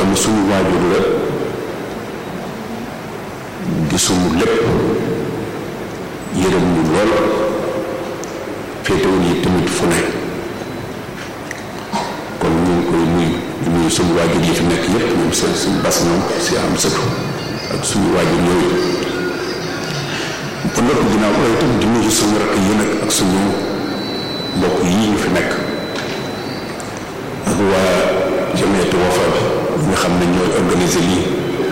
ne suñu waajur la di suñu lépp yërëm ñu lool féetewul yi tamit fu ne kon ñu ngi koy nuyu di nuyu suñu waajur yi fi nekk yépp ñoom seen suñu bas ñoom si am sëtu ak suñu waajur yooyu ba noppi ginnaaw loolu itam di nuyu suñu rakk yi nag ak suñu mbokk yii ñu fi nekk ak waa jamiyatu Wafa bi nga xam ne ñooy organiser lii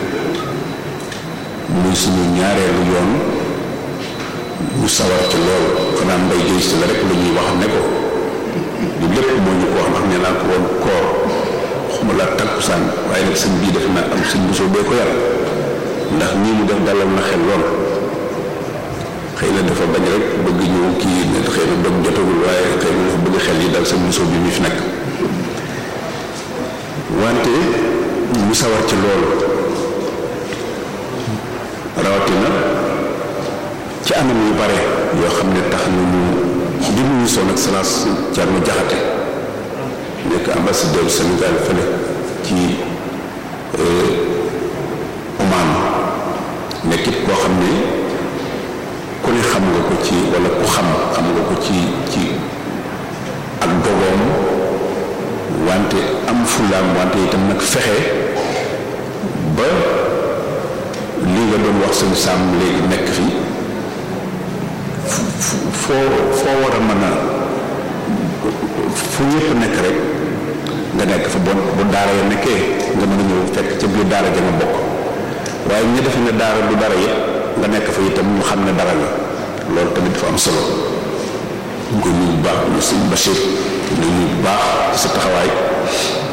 muy suñu ñaareelu yoon ñu sawar ci loolu xanaa mbay géej si la rek la ñuy wax ne ko di lépp moo ñu ko wax ndax nee naa ko woon koor xuma laa takkusaan waaye nag sëñ bii def na am sëñ bosoo bee ko yar ndax nii mu def dalal na xel lool xëy na dafa bañ rek bëgg ñëw kii ne xëy na dog jotagul waaye xëy na dafa bëgg xel yi dal sëñ bosoo bi mi fi nekk wante mu sawar ci loolu rawatina ci anam yu bare yoo xam ne tax na ñu di nuyu son excellence Thierno Diakhaté nekk ambassadeur du Sénégal fële ci Oman nekkit koo xam ne ku ne xam nga ko ci wala ku xam xam nga ko ci ci ak dogoom wante am fulaam wante itam nag fexe ba li nga doon wax sëñ Sam léegi nekk fi foo foo war a mën a fu ñëpp nekk rek nga nekk fa bon bu daara ya nekkee nga mën a ñëw fekk ca biir daara ja nga bokk waaye ñu defe ne daara du dara yëpp nga nekk fa itam ñu xam ne dara la loolu tamit dafa am solo ñu ko nuyu bu baax ñu sëñ Bachir ñu nuyu bu baax ci sa taxawaay